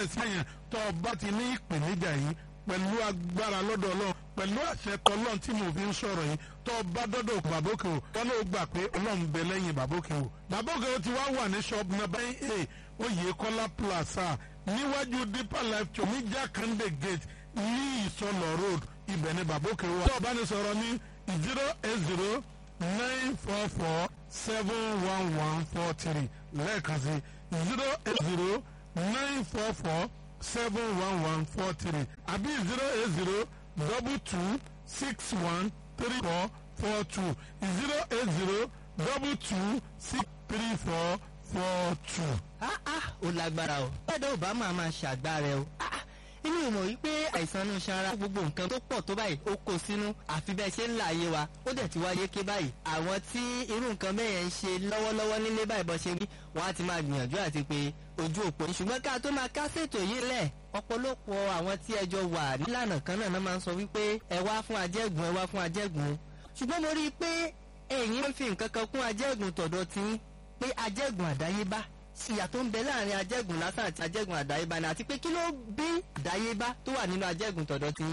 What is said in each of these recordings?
sí àyàn tó o bá ti ní ìpèníjà yìí pẹ̀lú agbára lọ́dọ̀ ọlọ́run pẹ̀lú àṣẹ tọlọ́run tí mo fi ń sọ̀rọ̀ yìí tó o bá dọ́dọ̀ bàbókè o wọn náà gbà pé ọlọ́run bẹ lẹ́yìn bàbókè o bàbókè o ti wá wà ní shop number eight oyè kọ́lá plaza níwájú deeper life church ní jákàndé gate ní ìsọlọ road ibẹ̀ ni bàbókè wà. tó o bá ní sọ̀rọ̀ ní zero eight zero nine four four seven one one four three lẹ́ẹ̀kan sí zero eight zero nine four four seven one one four three àbí zero eight zero double two six one three four four two zero eight zero double two six three four four two. ah ah ó lágbára o bẹ́ẹ̀ ò bá máa máa ṣàgbára o ah inú ìmọ̀ wípé àìsàn inú iṣan ara gbogbo nǹkan tó pọ̀ tó báyìí ó kó sínú àfi bẹ́ẹ̀ ṣe ń là ayé wa ó dẹ̀ ti wáyé ké báyìí àwọn tí irú nǹkan bẹ́ẹ̀ yẹn ń ṣe lọ́wọ́lọ́wọ́ nílé báyìí bọ́ ṣe rí wọ́n á ti máa gbìyànjú àti pé ojú òpó ṣùgbọ́n ká tó máa kásètò yìí lẹ̀ ọ̀pọ̀lọpọ̀ àwọn tí ẹjọ́ wà nílànà kan náà máa ń sọ wípé ẹ wá fún ajẹ́gùn ẹ wá fún ajẹ́gùn ṣùgbọ́n mo rí i pé ẹ̀yin ń fi nǹkan kan kún ajẹ́gùn tọ̀dọ̀ tí pé ajẹ́gùn àdáyébá ìyàtọ̀ ń bẹ láàrin ajẹ́gùn lásán àti ajẹ́gùn àdáyébá ni àti pé kí ló bí àdáyébá tó wà nínú ajẹ́gùn tọ̀dọ̀ tí.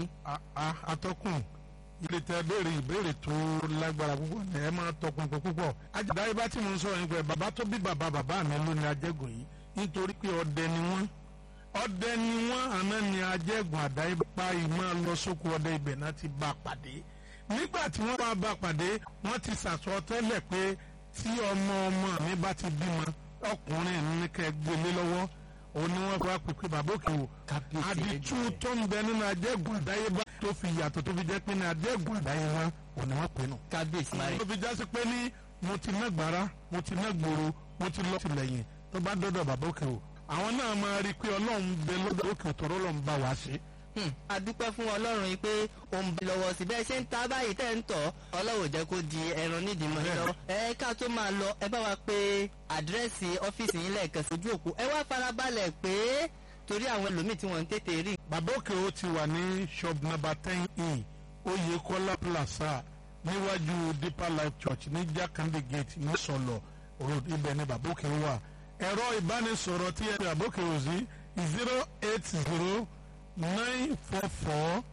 atọ́kùn ilé tẹ béèrè ìbéèrè tó lágbára púpọ̀ ní ẹ máa tọkùn pé púpọ̀ àdáyébá tí mo ń sọ̀rọ̀ nípa ẹ̀ bàbá tó bí bàbá bàbá mi ló ní ajẹ́gùn yìí nítorí pé ọdẹ ni wọ́n ọdẹ ni wọ́n àná ni ajẹ́gùn àdáyébá yìí máa lọ sóko ọdẹ ibẹ̀ náà ti bá a pàdé nígbà tí wọ́n bá bá a pàdé wọ́n ti sàsọtẹ́lẹ̀ pé tí ọmọ ọmọ mi bá ti bímọ ọkùnrin ní kẹ gbélé lọ́wọ́ òun ni wọ́n fọwọ́ pèpè bàbá òkè o àdìtú tó ń bẹ nínú adẹ́gùn àdáyébá tó fi yàtọ̀ tó fi jẹ́ pé ní adẹ́gùn àdáyébá òun ni wọ́n pè nù. kábíyèsí máa rí. tó fi jásí pé ní mo ti ná gbàrà mo ti ná gbòòrò mo ti lọ tìlẹ̀yìn tó bá dọ́dọ̀ bàbá òkè o àwọn náà máa rí i pé ọlọ́run bẹ lọ́dọ̀ òkè tọ́rọ́ lọ́n bá wa ṣe a dúpẹ́ fún ọlọ́run yìí pé ó ń bẹ lọ́wọ́ sí bẹ́ẹ̀ ṣe ń ta báyìí tẹ́ ń tọ̀ ọlọ́wọ́ jẹ́ kó di ẹran nídìí mọ́ yín lọ́wọ́. ẹ ká tó máa lọ ẹ bá wa pé àdírẹ́sì ọ́fíìsì yín lẹ́ẹ̀kan sójú òkú ẹ wá farabalẹ̀ pé torí àwọn ẹlòmíì tí wọ́n ń tètè rí. bàbá òkè ó ti wà ní shop number ten e oyèkọ́lá plaza níwájú deeper life church ní jákàndé gate ní sọlọ road ibẹ̀ ni bàbá òkè wà ẹ̀rọ ìbánisọ̀rọ̀ tí ẹ bàbá òkè ò sí zero eight zero nine four four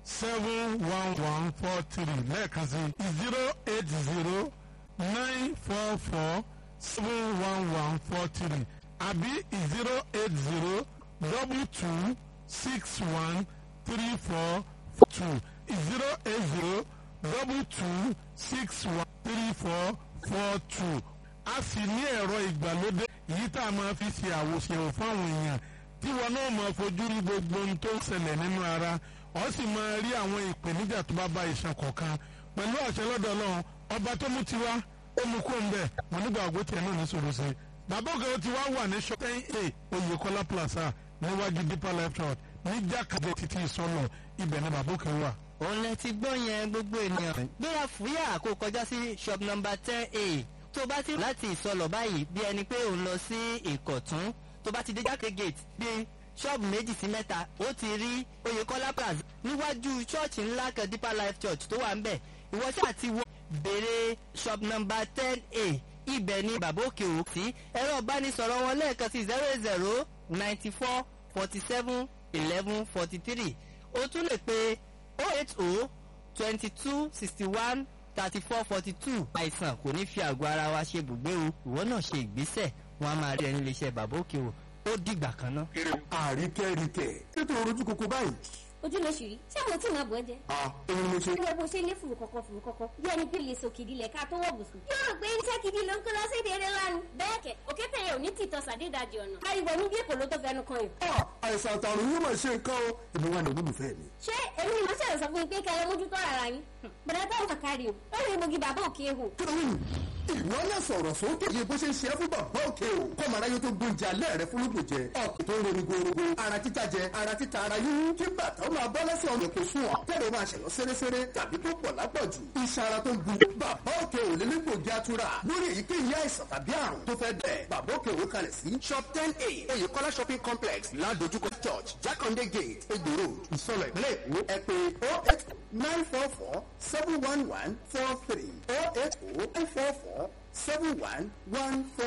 seven one one four three lẹ́ẹ̀kan sí zero eight zero nine four four seven one one four three àbí zero eight zero double two six one three four two zero eight zero double two six one three four four two a sì ní ẹ̀rọ ìgbàlódé yìí tá a máa fi ṣe àwòṣe fún àwọn èèyàn tí wọn náà máa fojú rí gbogbo ohun tó ń ṣẹlẹ̀ nínú ara ọ sì máa rí àwọn ìpèníjà tó bá bá iṣan kọ̀ọ̀kan pẹ̀lú àṣẹ lọ́dọ̀ ọlọ́run ọba tó mú tiwa ó mú kó ń bẹ̀ wọn nígbà ògbó tiẹ̀ náà ní sòrò sí i bàbá òkè ti wá wà ní shop ten a oyèkọ́lá plaza níwájú deeper life church ní jákàdé títí ìsọlọ ibẹ̀ ni bàbá òkè wà. òun lẹ ti gbọ́ yẹn gbogbo ènìyàn gbéra fúyà kó kọjá sí shop number ten a tó bá ti láti ìsọlọ báyìí bí ẹni pé òun lọ sí ìkọ̀tún tó bá ti dé jákè gate bíi ṣọ́ọ̀bù méjì sí mẹ́ta ó ti rí oyèkọ́lá plaza níwájú ṣọ́ọ̀ṣì ńlá kan deeper life church tó wà ń bẹ̀ ìwọ ṣáà ti wọ béèrè shop number ten a ibẹ̀ ni bàbá òkè ò sí ẹ̀rọ ìbánisọ̀rọ̀ wọn lẹ́ẹ̀kan sí zero zero ninety four forty seven eleven forty three o tún lè pe oh eight oh twenty two sixty one thirty four forty two àìsàn kò ní fi àgọ́ ara wa ṣe bùgbé o ìwọ náà ṣe ìgbésẹ̀ wọn a máa rí ẹni lè ṣe bàbá òkè o ó dìgbà kan náà. àríkẹ́ríkẹ́ tètè orójú kókó báyìí. ojú ló ṣì rí ṣé mo tí máa bọ̀ ẹ́ jẹ. a òun mo ṣe. ilé bó ṣe lé fùrù kọ̀kọ̀ fùrù kọ̀kọ̀ bí ẹni pé lè sòkìdí lẹ̀ ká tó wọ̀ bùsùn. yóò rò pé iṣẹ́ gidi ló ń kó lọ sí èdè eré lánàá. bẹ́ẹ̀ kẹ̀ òkété yẹn ò ní tìtọ́ sàdédàjì ọ̀nà. ariwo ní bí èkó ló tó fẹnu kan yìí. a àìsàn àtàrùn yóò máa ṣe nǹkan o èmi wà ní olólùfẹ́ mi. ṣé èmi ni màá ṣẹlẹ̀ sọ fún yín pé kẹlẹ́ mójútó ara yín. bẹ̀rẹ̀ táwọn kàkárì o ó rí mogi bàbá òkè hù. kí ló ń ìwọ náà sọ̀rọ̀ sókè yìí bó ṣe ń ṣe é fún bàbá òkè o kọ́mọ aráyé tó gbóúnjẹ alẹ́ rẹ fún lóògùn jẹ ọkùnrin tó ń ronú gorogo ara títa jẹ ara títa ara yíyún kí bàtà ó máa bọ́ lẹ́sẹ̀ ọ̀nà kò sùn ọ̀ tẹ́lẹ̀ máa ṣẹ̀yọ́ sẹ́rẹ́sẹ́rẹ́ tàbí tó pọ̀ lápọ̀jù iṣan ara tó ń bu bàbá òkè ò lé nígbògi atura lórí èyíkéyìí àìsàn tàbí àrùn tó fẹ́ bẹ̀ bàbá òkè ò kalẹ̀ sí shop ten a oyèkọ́lá shopping complex ládojúkọ church jákàndé gate egbò road ìsọlọ ìpínlẹ̀ èkó ẹ pé oh eight nine four four seven one one four three oh eight oh nine four four seven one one four.